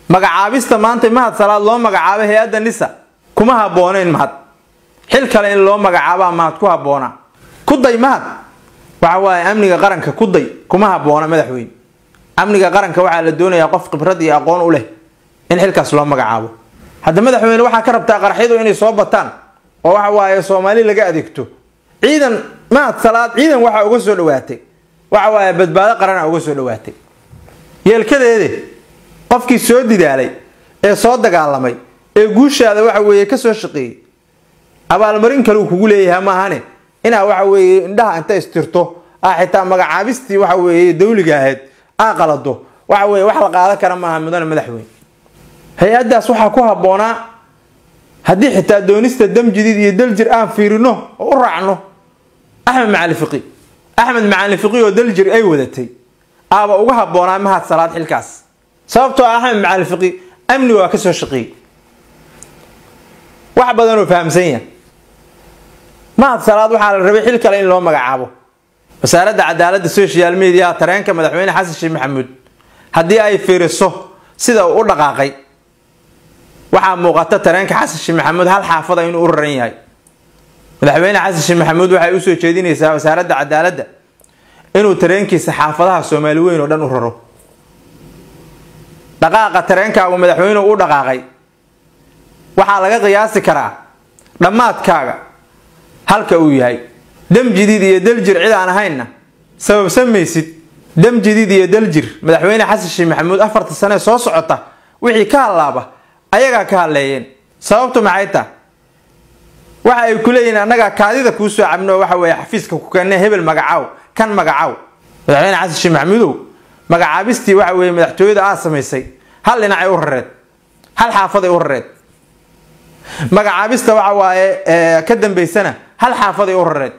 magacaabista maanta mahad salaad loo magacaabo hay-adda nisa kuma habboonayn mahad xil kale in loo magacaabaa mahad ku habboonaa kuday mahad waxa waaye amniga qaranka kuday kuma habboona madaxweyne amniga qaranka waxaa la doonayaa qof khibrad iyo aqoon u leh in xilkaas loo magacaabo hadda madaxweyne waxaa ka rabtaa qaraxyadu inay soo bataan oo waxa waaye soomaali laga adeegto ciidan mahad salaad ciidan waxaa uga soo dhawaatay waxa waaye badbaado qarana uga soo dhawaatay yeelkadeede qofkii soo didaalay ee soo dagaalamay ee guushaada waxa weeye kasoo shaqeeyey abaalmarin kale uu kugu leeyahay maahane inaa waxa weeye indhaha inta istirto a xitaa magacaabistii waxa weeye dawliga ahayd aa qalado waxa weye wax la qaadan kara maaha mudane madaxweyne hay-addaas waxaa ku habboonaa haddii xitaa doonista dam jadiid iyo daljir aan fiirino oo u raacno axmed macali fiqi axmed macali fiqi oo daljir ay wadatay aaba uga habboonaa mahad salaad xilkaas sababtoo ah axmed macali fiqi amni waa kasoo shaqeeyey wax badanoo fahamsan yahay mahad salaad waxaa la rabay xil kale in loo magacaabo wasaaradda cadaaladda social mediaha tareenka madaxweyne xasan sheekh maxamuud haddii ay fiiriso sida uu u dhaqaaqay waxaa muuqata tareenka xasan sheekh maxamuud hal xaafada inuu u raran yahay madaxweyne xasan sheekh maxamuud waxay usoo jeedinaysaa wasaaradda cadaaladda inuu tareenkiisa xaafadaha soomaali weyn oo dhan u raro dhaqaaqa tareenkaagu madaxweyne u dhaqaaqay waxaa laga qiyaasi karaa dhammaadkaaga halka uu yahay dam jadiid iyo daljir cid aan ahaynna sababsan maysid dam jadiid iyo daljir madaxweyne xasan sheekh maxamuud afarta sane soo socota wixii ka hadlaaba ayagaa ka hadleeyeen sababtu maxay tah waxa ay ku leeyihiin annagaa kaadida kuu soo cabno waxa weeye xafiiska ku keenne hebel magacaaw kan magacaaw madaxweyne xasan sheekh maxamuudow magacaabistii waxa weeye madaxtooyada aad samaysay hal dhinacay u rareed hal xaafaday u rareed magacaabista waxa waaye ka dambaysana hal xaafaday u rareed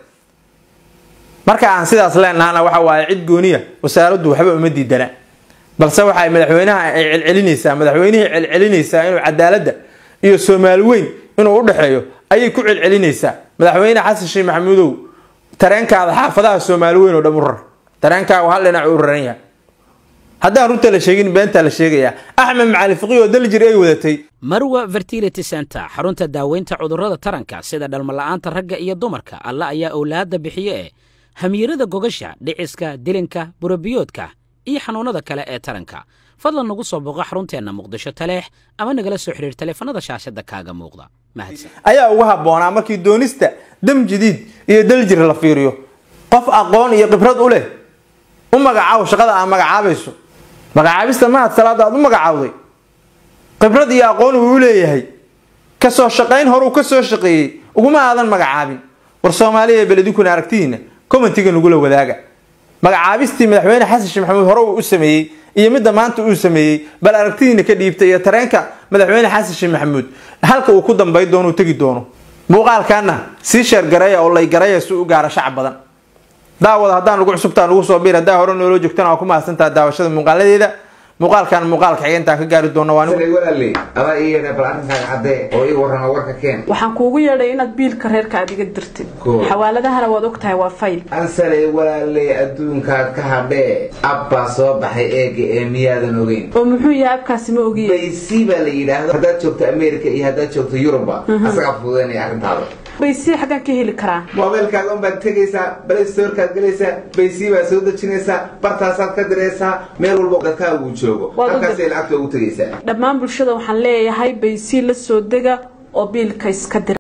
marka aan sidaas leenahana waxa waaye cid gooniya wasaaraddu waxba uma diidana balse waxay madaxweynaha ay celcelinaysaa madaxweynihii celcelinaysaa inuu cadaaladda iyo soomaali weyn inuu u dhexeeyo ayay ku celcelinaysaa madaxweyne xasan sheekh maxamuudow tareenkaada xaafadaha soomaali weyn oo dhan u rar tareenkaagu hal dhinac u raran yahay haddaan runta la sheegin beentaa la sheegayaa axmed macali fiqi oo daljir ay wadatay marwa fertility center xarunta daaweynta cudurrada taranka sida dhalmala'aanta ragga iyo dumarka alla ayaa owlaadda bixiye ee hamiirada gogasha dhiciska dilinka burabiyoodka iyo xanuunnada kale ee taranka fadlan nagu soo booqo xarunteenna muqdisho taleex ama nagala soo xidhiir taleefanada shaashadda kaaga muuqda mahadsan ayaa uga habboonaa markii doonista dam jadiid iyo daljir la fiiriyo qof aqoon iyo khibrad u leh u magacaaw shaqada aad magacaabayso magacaabista mahad salaada aad u magacaawday khibrad iyo aqoon uu u leeyahay kasoo shaqayn horuu ka soo shaqeeyey uguma aadan magacaabin war soomaaliya beledinkuna aragtidiina commentiga nagula wadaaga magacaabistii madaxweyne xasan sheekh maxamuud hore uu u sameeyey iyo midda maanta uu sameeyey bal aragtidiina ka dhiibtay iyo tareenka madaxweyne xasan sheekh maxamuud halka uu ku dambay doono tegi doono muuqaalkaana sii sheergareeya oo laygareeya si u gaara shacab badan daawada haddaan ugu cusubtaa nugu soo biir haddaa hore nooloo joogtana waa ku mahadsantaha daawashada muuqaaladeeda muuqaalkan muuqaalka xiga intaan ka gaari doono waa walaaley adaa ii yeedhay bal arrinkaaga caddee oo ii warrama warka keen waxaan kuugu yeedhay inaad biilka reerka aad iga dirtid Cool. xawaaladahana waad ogtahay waa fayl ansaley walaaley adduunkaad ka hadhee abbaa soo baxay eega ee miyaadan ogeyn oo muxuu yahay abkaasi ma ogiye baysi baa la yidhaahdo haddaad joogto america iyo haddaad joogto yuruba asagaa fududaynaya arrintaada baysii xaggaan ka heli karaa moobeelkaaga unbaad tegaysaa balay-storkaad gelaysaa baysii baad soo dejinaysaa bartaasaad ka diraysaa meel walba dadkaaga uu joogo Waad u halkaasay lacagta ugu tegaysaa dhammaan bulshada waxaan leeyahay baysii la soo dega oo biilka iska dira